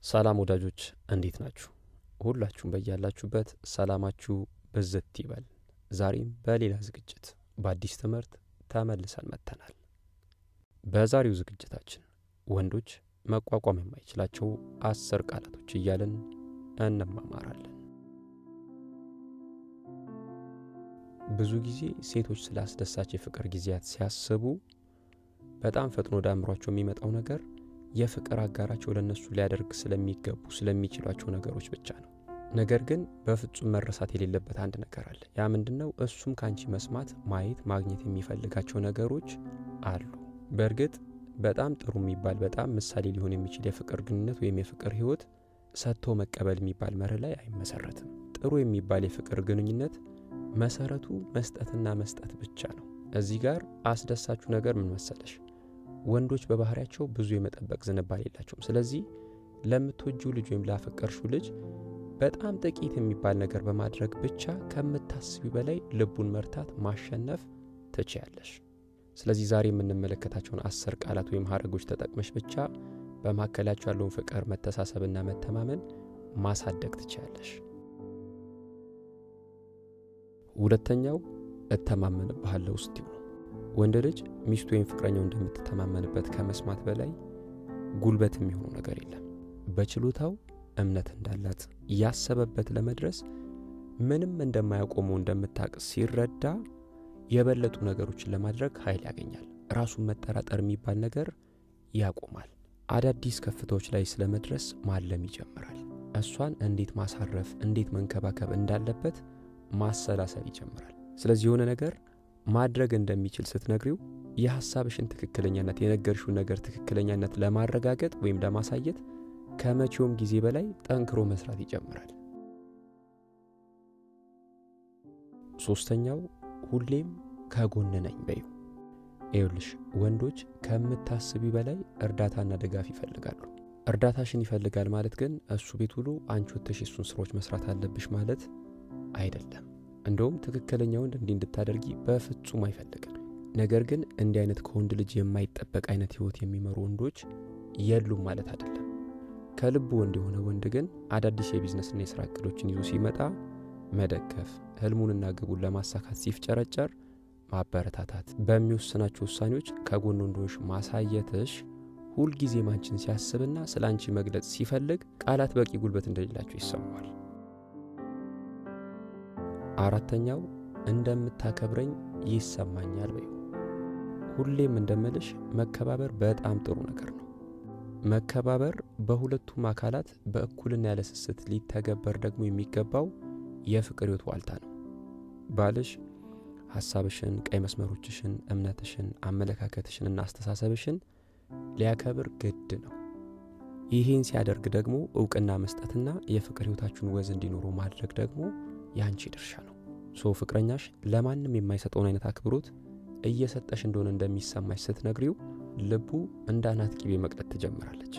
ሰላም ወዳጆች እንዴት ናችሁ? ሁላችሁም በያላችሁበት ሰላማችሁ ብዝት ይበል። ዛሬም በሌላ ዝግጅት በአዲስ ትምህርት ተመልሰን መጥተናል። በዛሬው ዝግጅታችን ወንዶች መቋቋም የማይችላቸው አስር ቃላቶች እያልን እንማማራለን። ብዙ ጊዜ ሴቶች ስለ አስደሳች የፍቅር ጊዜያት ሲያስቡ በጣም ፈጥኖ ወደ አእምሯቸው የሚመጣው ነገር የፍቅር አጋራቸው ለእነሱ ሊያደርግ ስለሚገቡ ስለሚችሏቸው ነገሮች ብቻ ነው። ነገር ግን በፍጹም መረሳት የሌለበት አንድ ነገር አለ። ያ ምንድን ነው? እሱም ከአንቺ መስማት፣ ማየት፣ ማግኘት የሚፈልጋቸው ነገሮች አሉ። በእርግጥ በጣም ጥሩ የሚባል በጣም ምሳሌ ሊሆን የሚችል የፍቅር ግንኙነት ወይም የፍቅር ሕይወት ሰጥቶ መቀበል የሚባል መርህ ላይ አይመሰረትም። ጥሩ የሚባል የፍቅር ግንኙነት መሰረቱ መስጠትና መስጠት ብቻ ነው። እዚህ ጋር አስደሳችሁ ነገር ምን መሰለሽ? ወንዶች በባህሪያቸው ብዙ የመጠበቅ ዝንባሌ የላቸውም። ስለዚህ ለምትወጂው ልጅ ወይም ላፈቀርሽው ልጅ በጣም ጥቂት የሚባል ነገር በማድረግ ብቻ ከምታስቢ በላይ ልቡን መርታት ማሸነፍ ትችያለሽ። ስለዚህ ዛሬ የምንመለከታቸውን አስር ቃላት ወይም ሀረጎች ተጠቅመሽ ብቻ በመካከላቸው ያለውን ፍቅር፣ መተሳሰብና መተማመን ማሳደግ ትችያለሽ። ሁለተኛው እተማመንብሃለሁ ስትይው ነው። ወንድ ልጅ ሚስቱ ወይም ፍቅረኛው እንደምትተማመንበት ከመስማት በላይ ጉልበት የሚሆነው ነገር የለም። በችሎታው እምነት እንዳላት ያሰበበት ለመድረስ ምንም እንደማያቆመው እንደምታቅ ሲረዳ የበለጡ ነገሮችን ለማድረግ ኃይል ያገኛል። ራሱን መጠራጠር የሚባል ነገር ያቆማል። አዳዲስ ከፍታዎች ላይ ስለመድረስ ማለም ይጀምራል። እሷን እንዴት ማሳረፍ፣ እንዴት መንከባከብ እንዳለበት ማሰላሰል ይጀምራል። ስለዚህ የሆነ ነገር ማድረግ እንደሚችል ስትነግሪው የሐሳብሽን ትክክለኛነት የነገርሽውን ነገር ትክክለኛነት ለማረጋገጥ ወይም ለማሳየት ከመቼውም ጊዜ በላይ ጠንክሮ መስራት ይጀምራል። ሶስተኛው ሁሌም ከጎን ነኝ በዩ። ይኸውልሽ ወንዶች ከምታስቢ በላይ እርዳታና ድጋፍ ይፈልጋሉ። እርዳታሽን ይፈልጋል ማለት ግን እሱ ቤት ውሎ አንቺ ወጥተሽ የሱን ስራዎች መስራት አለብሽ ማለት አይደለም። እንደውም ትክክለኛ ወንድ እንዲህ እንድታደርጊ በፍጹም አይፈልግም። ነገር ግን እንዲህ አይነት ከወንድ ልጅ የማይጠበቅ አይነት ህይወት የሚመሩ ወንዶች የሉም ማለት አይደለም። ከልቡ ወንድ የሆነ ወንድ ግን አዳዲስ የቢዝነስና የስራ እቅዶችን ይዞ ሲመጣ መደገፍ፣ ህልሙንና ግቡን ለማሳካት ሲፍጨረጨር ማበረታታት፣ በሚወስናቸው ውሳኔዎች ከጎን ወንዶች ማሳየትሽ ሁልጊዜም አንቺን ሲያስብና ስለ አንቺ መግለጽ ሲፈልግ ቃላት በቂ ጉልበት እንደሌላቸው ይሰማዋል። አራተኛው እንደምታከብረኝ ይሰማኛል በዩ። ሁሌም እንደምልሽ መከባበር በጣም ጥሩ ነገር ነው። መከባበር በሁለቱም አካላት በእኩልና ያለ ስስት ሊተገበር ደግሞ የሚገባው የፍቅር ህይወት ዋልታ ነው። ባልሽ ሐሳብሽን፣ ቀይ መስመሮችሽን፣ እምነትሽን፣ አመለካከትሽን እና አስተሳሰብሽን ሊያከብር ግድ ነው። ይህን ሲያደርግ ደግሞ እውቅና መስጠትና የፍቅር ህይወታችሁን ወዝ እንዲኖሩ ማድረግ ደግሞ የአንቺ ድርሻ ነው። ሶ ፍቅረኛሽ ለማንም የማይሰጠውን አይነት አክብሮት እየሰጠሽ እንደሆነ እንደሚሰማሽ ስትነግሪው ልቡ እንደ አናት ቂቤ መቅለጥ ትጀምራለች።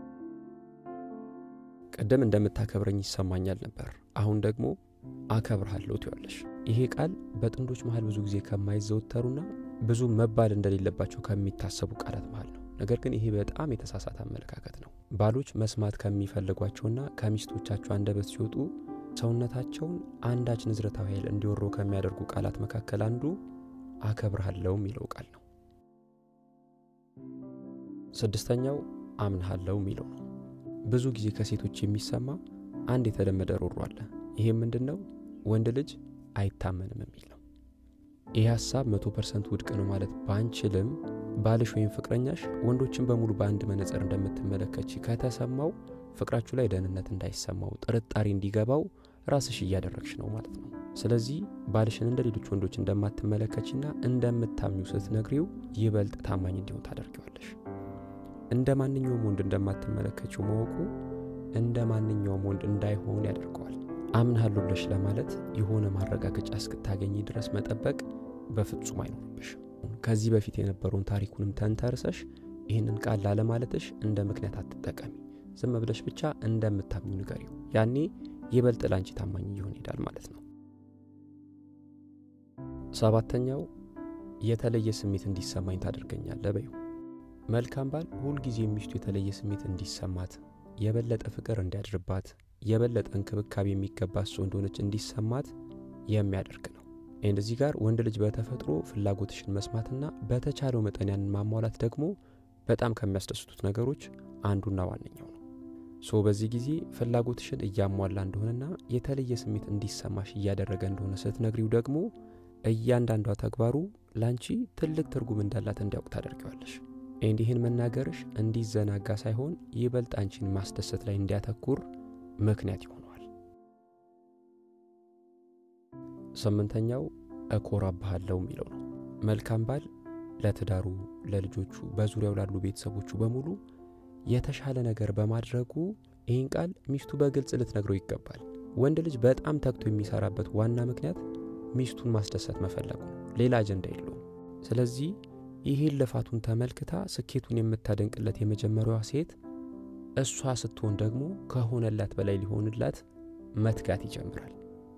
ቅድም እንደምታከብረኝ ይሰማኛል ነበር፣ አሁን ደግሞ አከብርሃለሁ ትያለሽ። ይሄ ቃል በጥንዶች መሃል ብዙ ጊዜ ከማይዘወተሩና ብዙ መባል እንደሌለባቸው ከሚታሰቡ ቃላት መሃል ነው። ነገር ግን ይሄ በጣም የተሳሳተ አመለካከት ነው። ባሎች መስማት ከሚፈልጓቸውና ከሚስቶቻቸው አንደበት ሲወጡ ሰውነታቸውን አንዳች ንዝረታዊ ኃይል እንዲወረው ከሚያደርጉ ቃላት መካከል አንዱ አከብርሃለሁ የሚለው ቃል ነው። ስድስተኛው አምንሃለሁ የሚለው ነው። ብዙ ጊዜ ከሴቶች የሚሰማ አንድ የተለመደ ሮሮ አለ። ይሄም ምንድን ነው? ወንድ ልጅ አይታመንም የሚል ነው። ይህ ሀሳብ መቶ ፐርሰንት ውድቅ ነው ማለት ባንችልም ባልሽ ወይም ፍቅረኛሽ ወንዶችን በሙሉ በአንድ መነጽር እንደምትመለከች ከተሰማው ፍቅራችሁ ላይ ደህንነት እንዳይሰማው ጥርጣሬ እንዲገባው ራስሽ እያደረግሽ ነው ማለት ነው። ስለዚህ ባልሽን እንደ ሌሎች ወንዶች እንደማትመለከችና እንደምታምኙ ስትነግሪው ይበልጥ ታማኝ እንዲሆን ታደርጊዋለሽ። እንደ ማንኛውም ወንድ እንደማትመለከችው ማወቁ እንደ ማንኛውም ወንድ እንዳይሆን ያደርገዋል። አምንሃለሁ ብለሽ ለማለት የሆነ ማረጋገጫ እስክታገኝ ድረስ መጠበቅ በፍጹም አይኖርብሽም። ከዚህ በፊት የነበረውን ታሪኩንም ተንተርሰሽ ይህንን ቃል ላለማለትሽ እንደ ምክንያት አትጠቀሚ። ዝም ብለሽ ብቻ እንደምታምኙ ንገሪው። ያኔ ይበልጥ ላንቺ ታማኝ እየሆን ይሄዳል ማለት ነው። ሰባተኛው የተለየ ስሜት እንዲሰማኝ ታደርገኛለህ በይው። መልካም ባል ሁልጊዜ ሚስቱ የተለየ ስሜት እንዲሰማት የበለጠ ፍቅር እንዲያድርባት የበለጠ እንክብካቤ የሚገባት ሰው እንደሆነች እንዲሰማት የሚያደርግ ነው። እንደዚህ ጋር ወንድ ልጅ በተፈጥሮ ፍላጎትሽን መስማትና በተቻለው መጠን ያንን ማሟላት ደግሞ በጣም ከሚያስደስቱት ነገሮች አንዱና ዋነኛው ነው። ሶ በዚህ ጊዜ ፍላጎትሽን እያሟላ እንደሆነና የተለየ ስሜት እንዲሰማሽ እያደረገ እንደሆነ ስትነግሪው ደግሞ እያንዳንዷ ተግባሩ ላንቺ ትልቅ ትርጉም እንዳላት እንዲያውቅ ታደርጊዋለሽ። እንዲህን መናገርሽ እንዲዘናጋ ሳይሆን ይበልጥ አንቺን ማስደሰት ላይ እንዲያተኩር ምክንያት ይሆነዋል። ስምንተኛው እኮራብሃለሁ የሚለው ነው። መልካም ባል ለትዳሩ፣ ለልጆቹ፣ በዙሪያው ላሉ ቤተሰቦቹ በሙሉ የተሻለ ነገር በማድረጉ ይህን ቃል ሚስቱ በግልጽ ልትነግረው ይገባል። ወንድ ልጅ በጣም ተግቶ የሚሰራበት ዋና ምክንያት ሚስቱን ማስደሰት መፈለጉ ነው። ሌላ አጀንዳ የለውም። ስለዚህ ይህን ልፋቱን ተመልክታ ስኬቱን የምታደንቅለት የመጀመሪያዋ ሴት እሷ ስትሆን ደግሞ ከሆነላት በላይ ሊሆንላት መትጋት ይጀምራል።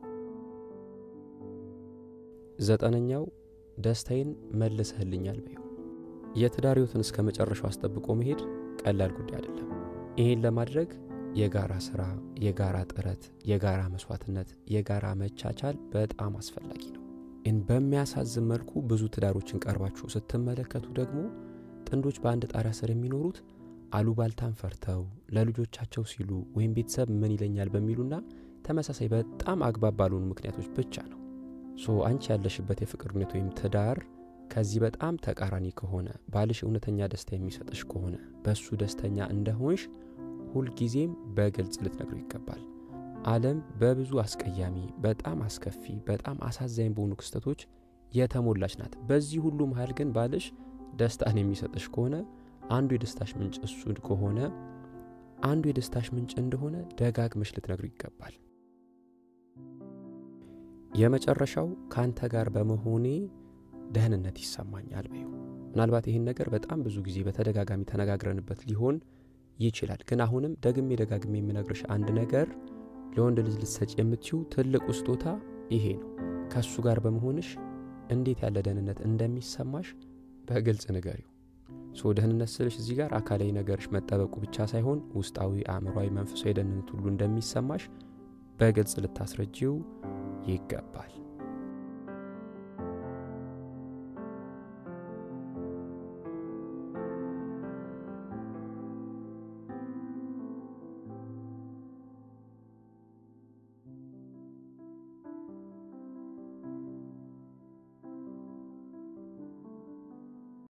ዘጠነኛው ደስታዬን መልሰህልኛል በይው። የትዳር ሕይወትን እስከ መጨረሻው አስጠብቆ መሄድ ቀላል ጉዳይ አይደለም። ይህን ለማድረግ የጋራ ስራ፣ የጋራ ጥረት፣ የጋራ መስዋዕትነት፣ የጋራ መቻቻል በጣም አስፈላጊ ነው። ይህን በሚያሳዝን መልኩ ብዙ ትዳሮችን ቀርባችሁ ስትመለከቱ ደግሞ ጥንዶች በአንድ ጣሪያ ስር የሚኖሩት አሉባልታን ፈርተው ለልጆቻቸው ሲሉ ወይም ቤተሰብ ምን ይለኛል በሚሉና ተመሳሳይ በጣም አግባብ ባልሆኑ ምክንያቶች ብቻ ነው። ሶ አንቺ ያለሽበት የፍቅር ግንኙነት ወይም ትዳር ከዚህ በጣም ተቃራኒ ከሆነ ባልሽ እውነተኛ ደስታ የሚሰጥሽ ከሆነ በእሱ ደስተኛ እንደሆንሽ ሁልጊዜም በግልጽ ልትነግሩ ይገባል። ዓለም በብዙ አስቀያሚ፣ በጣም አስከፊ፣ በጣም አሳዛኝ በሆኑ ክስተቶች የተሞላች ናት። በዚህ ሁሉ መሀል ግን ባልሽ ደስታን የሚሰጥሽ ከሆነ አንዱ የደስታሽ ምንጭ እሱ ከሆነ አንዱ የደስታሽ ምንጭ እንደሆነ ደጋግመሽ ልትነግሩ ይገባል። የመጨረሻው ከአንተ ጋር በመሆኔ ደህንነት ይሰማኛል በይው። ምናልባት ይህን ነገር በጣም ብዙ ጊዜ በተደጋጋሚ ተነጋግረንበት ሊሆን ይችላል። ግን አሁንም ደግሜ ደጋግሜ የምነግርሽ አንድ ነገር ለወንድ ልጅ ልትሰጭ የምትችው ትልቁ ስጦታ ይሄ ነው። ከእሱ ጋር በመሆንሽ እንዴት ያለ ደህንነት እንደሚሰማሽ በግልጽ ንገሪው። ሶ ደህንነት ስልሽ እዚህ ጋር አካላዊ ነገርሽ መጠበቁ ብቻ ሳይሆን ውስጣዊ፣ አእምሯዊ፣ መንፈሳዊ ደህንነት ሁሉ እንደሚሰማሽ በግልጽ ልታስረጂው ይገባል።